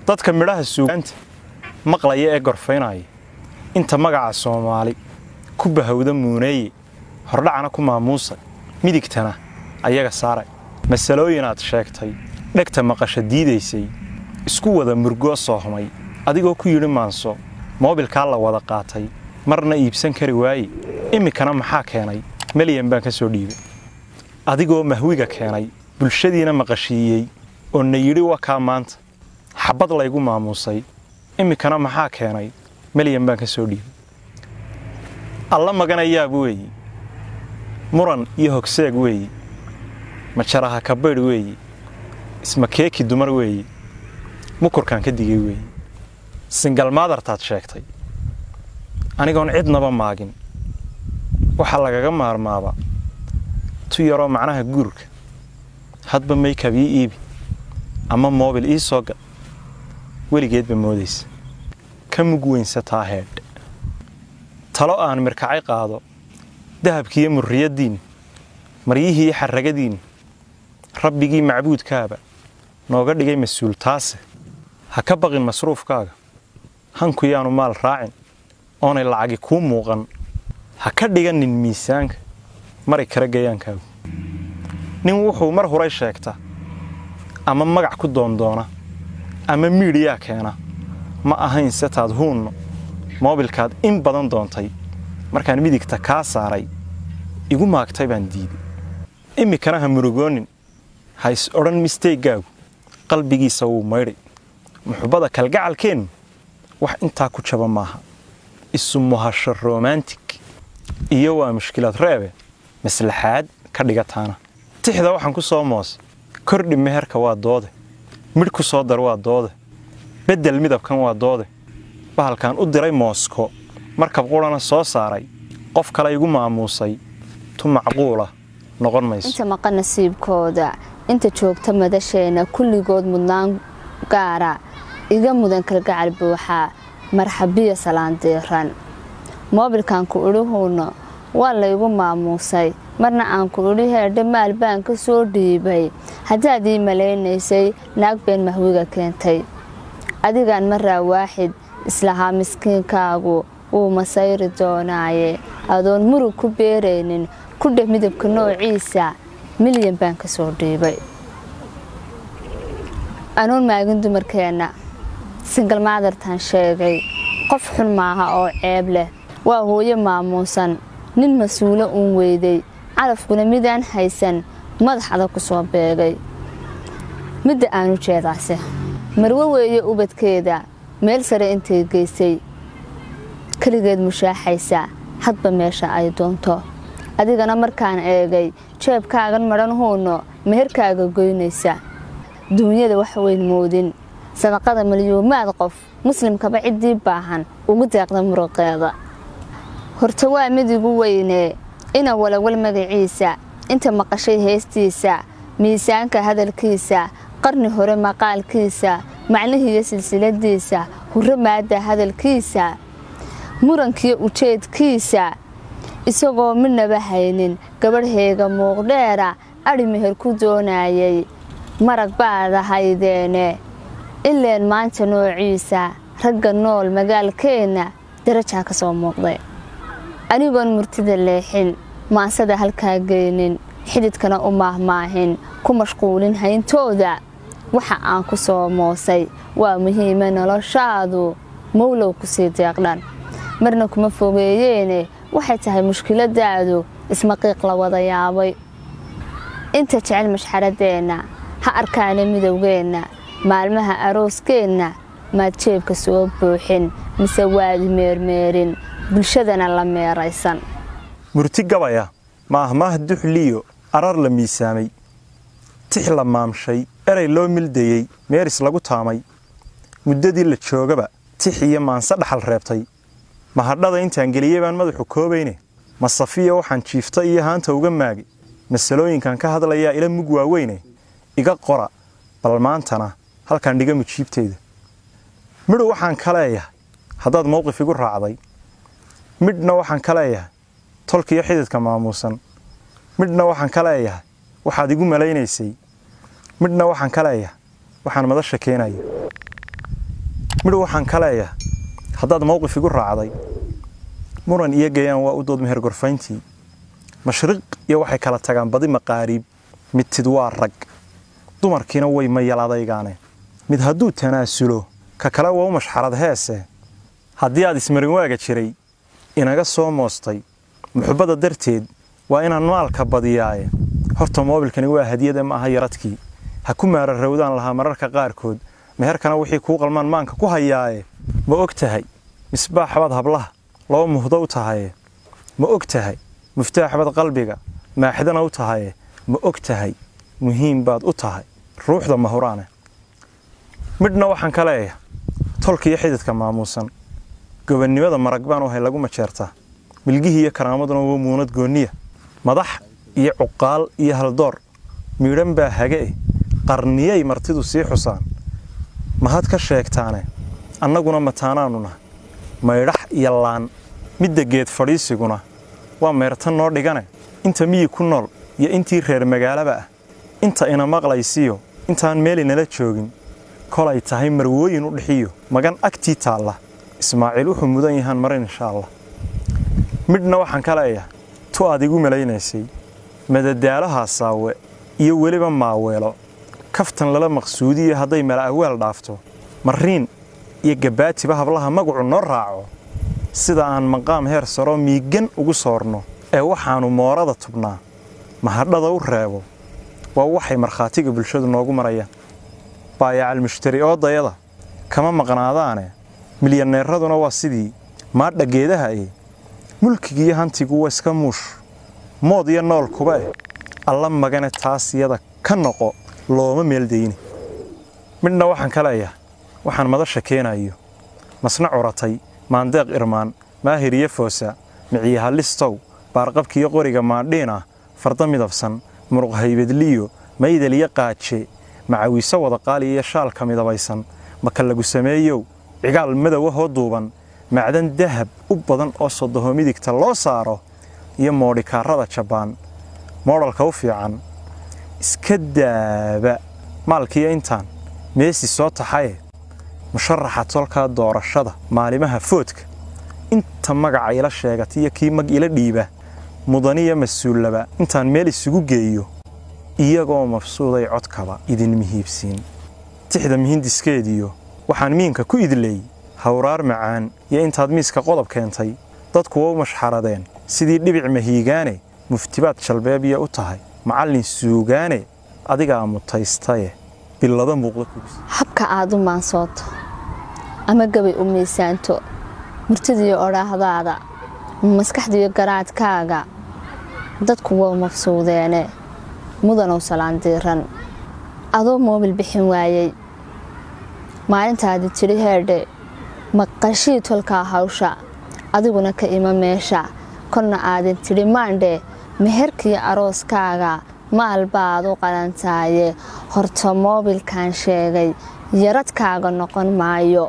dadka midhaha suugaanta maqlaya ee gorfaynaya inta magaca soomaali ku bahowda muuneeye hordhacana ku maamuusa midigtana ayaga saaray masalooyin aad sheegtay dhegta maqasha diidaysay isku wada murgoo soohmay adigoo ku yidhi maanso moobilkaa la wada qaatay marna iibsan kari waaye iminkana maxaa keenay melyan baan ka soo dhiibay adigoo mahwiga keenay bulshadiina maqashiiyey oo na yidhi wakaa maanta xabbad laygu maamuusay iminkana maxaa keenay melyan baan ka soo dhiibay alla maganayaab weeyi muran iyo hogseeg weeyi majaraha kabaydh weeyi ismakeeki dumar weeyi mukurkaan ka digay weeyi singalmaadartaad sheegtay anigoon cidnaba maagin waxaa lagaga maarmaaba tu yaroo macnaha guurka hadba maykab ii iibi ama moobil ii soo gad weligeedba moodaysa ka mug weynsataa heedh talo aan mirkacay qaado dahabkiiyo murriyaddiinna maryihiiyo xarragadiinna rabbigii macbuudkaaba nooga dhigay mas-uul taase ha ka baqin masruufkaaga hanku yaanu maal raacin oonay lacagi kuu muuqan ha ka dhiganin miisaanka maray kara gayaankaagu nin wuxuu mar huray sheegta ama magac ku doondoona ama miidhiyaa keena ma ahayn setaad huunno moobilkaad in badan doontay markaan midigta kaa saaray igu maagtay baan diiday iminkana ha murugoonin ha is odhan misteygaagu qalbigiisa wuu maydhay muxubbada kalgacalkeennu wax intaa ku jaba maaha isu muhasho romantig iyo waa mushkilad reebe maslaxaad ka dhigataana tixda waxaan ku soo moos kordhi meherka waa doode midh ku soo dar waa doode beddel midabkan waa doode bahalkan u diray moosko markab qurana soo saaray qof kale igu maamuusay tu macquula noqon mayso inta maqan nasiibkooda inta joogta madasheena kulligood mudnaan gaara iga mudan kalgacal buuxaa marxabiya salaandiiran moobilkan ku idhihuunno waa laygu maamuusay marna aan ku idhi heerdhe maal baan ka soo dhiibay haddaad ii malaynaysay naag been mahwiga keentay adigaan maraa waaxid islahaa miskiinkaagu wuu masayri doonaaye adoon murug ku beeraynin ku dheh midabka noociisa milyan baan ka soo dhiibay anoon maagin dumarkeenna singal maadartaan sheegay qof xun maaha oo ceeb leh waa hooyo maamuusan nin mas-uulo uun weyday calafkuna midaan haysan madax adag ku soo beegay midda aanu jeedaase marwo weeye ubadkeeda meel sare intay geysay keligeed mushaaxaysa hadba meesha ay doonto adigana markaan eegay jeebkaagan madhan huunno meherkaaga goynaysa duunyada wax weyn moodin sadaqada malyuumaad qof muslimkaba ciddii baahan ugu deeqda muruqeeda horta waa mid igu weynee ina walawal magaciisa inta maqashay heestiisa miisaanka hadalkiisa qarni hore maqaalkiisa macnihiiyo silsiladiisa hurro maadda hadalkiisa murankiyo ujeedkiisa isagoo midnaba haynin gabadhayga muuqdheera adhi meher ku doonayay marag baad ahaydeene ileen maanta noociisa ragga nool magaalkeenna darajaa ka soo muuqday anigoon murtida leexin maansada halkaa geynin xididkana u maahmaahin ku mashquulin hayntooda waxa aan ku soo moosay waa muhiime noloshaadu mowlow kusii deeqdhan marna kuma fogeeyeene waxay tahay mushkiladaadu ismaqiiq la wada yaabay inta jecel mashxaradeenna ha arkaana midowgeenna maalmaha arooskeenna maad jeebka soo buuxin mise waadi meermeerin bulshadana la meeraysan murti gabaya maahmaah duxliyo arar la miisaamay tix la maamshay erey loo mildayey meeris lagu taamay muddadii la joogaba tix iyo maanse dhaxal reebtay mahadhada intaan geliyey baan madaxu koobayne masafiya waxaan jiifta iyo haanta uga maagay masalooyinkan ka hadlayaa ila mug waaweyne iga qora bal maantana halkaan dhiga mujiibteyda midhu waxaan ka leeyahay haddaad mowqif igu raacday midhna waxaan ka leeyahay tolkiyo xididka maamuusan midhna waxaan ka leeyahay waxaad igu malaynaysay midhna waxaan ka leeyahay waxaan madasha keenaya midhu waxaan ka leeyahay haddaad mowqif igu raacday muran iyo gayaan waa u dood meher gorfayntii mashriq iyo waxay kala tagaan badi maqaariib midtid waa rag dumarkiina way mayaladaygaane mid hadduu tanaasulo ka kale waa u mashxarad heese haddii aad ismarin waaga jiray inaga soo moostay muxubbada darteed waa inaan maalka badiyaaye horta moobilkani waa hadiyade ma aha yaradkii ha ku maararowdaan lahaa mararka qaarkood meherkana wixii kuu qalmaan maanka ku hayaaye ma og tahay misbaaxbaad hablaha loo muhdo u tahaye ma og tahay muftaaxbaad qalbiga maaxidana u tahaye ma og tahay muhiim baad u tahay ruuxda mahuraane midhna waxaan ka leeyahay tolka iyo xididka maamuusan gobannimada marag baan u hay lagu majeertaa milgihii iyo karaamaduna waa muunad goonniya madax iyo cuqaal iyo haldoor miidhan baa hage eh qarniyay martidu sii xusaan mahad ka sheegtaane annaguna mataanaannu nahay maydhax iyo laan midda geed fadhiisiguna waa meertan noo dhigane inta miyi ku nool iyo intii reer magaalaba ah inta ina maqlaysiyo intaan meeli nala joogin kolay tahay marwooyin u dhixiyo magan agtii taalla ismaaciil wuxuu mudan yahaan marin insha allah midhna waxaan ka leeyahay tu aad igu malaynaysay madadaalaha saawe iyo weliba maaweelo kaftan lala maqsuudiyo hadday mala awaal dhaafto mariin iyo gabaatiba hablaha magacu noo raaco sida aan maqaam heer saroo miigan ugu soorno ee waxaannu moorada tubnaa mahadhada u reebo waa waxay markhaatiga bulshadu noogu marayaan baayacal mushtari oodayada kama maqnaadaane milyaneeraduna waa sidii maadha geedaha e mulkigiiyo hantigu waa iska muush mood iyo nool kuba eh alla magane taas iyada ka noqo looma meeldayni midhna waxaan ka leeyahay waxaan madasha keenayo masna curatay maandeeq irmaan maahir iyo foosa miciyaha listow baarqabkiiyo qoriga maadhiin ah farda midabsan muruq haybadliyo maydal iyo qaaje macawiiso wada qaaliya iyo shaalka midabaysan maka lagu sameeyow cigaal madow ahoo duuban macdan dahab u badan oo sodoho midigta loo saaro iyo moodhikaarada jabaan moodhalka u fiican iska daaba maalkiiyo intaan meesi soo taxaye musharaxa tolkaa doorashada maalimaha foodka inta magaca ila sheegata iyo kii mag ila dhiiba mudaniyo mas-uullaba intaan meel isugu geeyo iyagoo mabsuuday codkaba idin mihiibsiin tixda mihindiskeediyo waxaan miinka ku idleey hawraar macaan iyo intaad miiska qodob keentay dadku waa u mashxaradeen sidii dhibic mahiigaane muftibaad jalbeebiya u tahay macallin suugaane adigaa mutaystaye billado muuqda kugs habka aad u maansooto ama gabay u miisaanto murtidiiyo odhaahdaada maskaxdiiyo garaadkaaga dadku waa mafsuudeene mudanow salaandiiran adoo moobil bixin waayey maalintaadi tidhi heedhe maqashii tolkaa hawsha adiguna ka ima meesha korna aadin tidhi maandhe meherkiyo arooskaaga maal baad u qalantaaye horta moobilkan sheegay yaradkaaga noqon maayo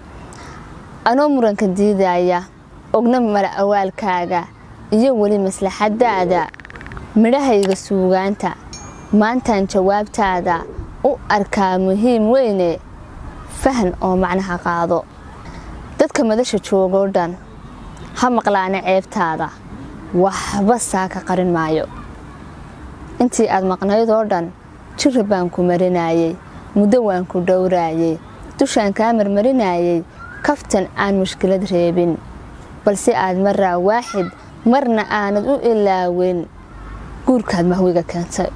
anoo muranka diidaya ogna mala awaalkaaga iyo weli maslaxadaada midhahayga suugaanta maantaan jawaabtaada u arkaa muhiim weyne fahan oo macnaha qaado dadka madasha joogoo dhan ha maqlaana ceebtaada waxba saa ka qarin maayo intii aad maqnayd oo dhan jira baan ku marinayey muddo waan ku dhowraayey dushaan kaa marmarinayey kaftan aan mushkilad reebin balse aad maraa waaxid marna aanad u ilaaweyn guurkaad mahwiga keentay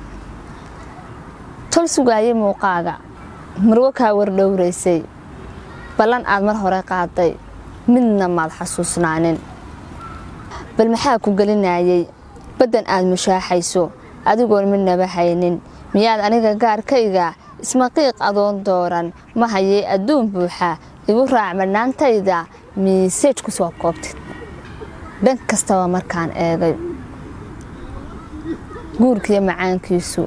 tol sugaayey muuqaaga marwo kaa wardhowraysay ballan aad mar hore qaaday midna maad xasuusnaanin bal maxaa ku gelinayey baddan aad mushaaxayso adigoon midnaba haynin miyaad aniga gaarkayga ismaqiiq adoon dooran ma hayee adduun buuxa igu raac madhnaantayda miiseej ku soo koobtid dhan kastaba markaan eegay guurkiiyo macaankiisu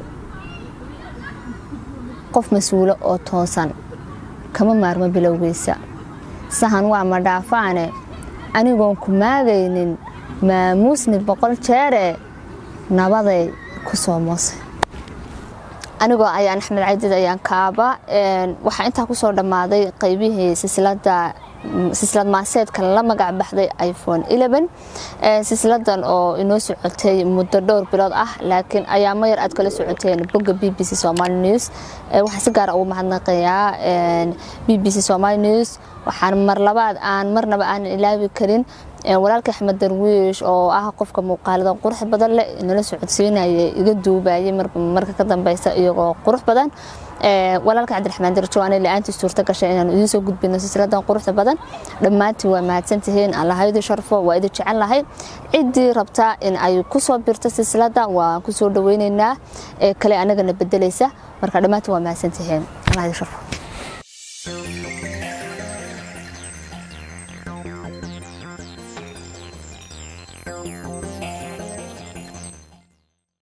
qof mas-uulo oo toosan kama maarmo bilowgiisa sahan waa ma dhaafaane anigoon ku maagaynin maamuusni boqol jeere nabaday ku soo moosay anigoo ayaan axmed caydid ayaan kaaba waxaa intaa kusoo dhammaaday qaybihii silsilada silsilad maaseedkan la magac baxday iphone silsiladan oo inoo socotay muddo dhowr bilood ah laakiin ayaamo yar aad kala socoteen bogga b b c somaly news waxaan si gaara ugu mahadnaqayaa b b c somaly news waxaan mar labaad aan marnaba aanan ilaabi karin walaalka axmed darwiish oo ah qofka muuqaaladan qurux badan leh nala socodsiinaya iga duubayay marka ka dambeysa iyagoo qurux badan walaalka cabdiraxmaan darjawaane la-aantii suurta gashay inaan idiin soo gudbino silsiladan quruxda badan dhammaantiin waa mahadsantihiin allahaydi sharfo waa idin jecel lahay ciddii rabtaa in ay kusoo birto silsilada waan kusoo dhaweyneynaa ee kale anagana bedelaysa marka dhammaantiin waa mahadsantihiin allahaydi sharfo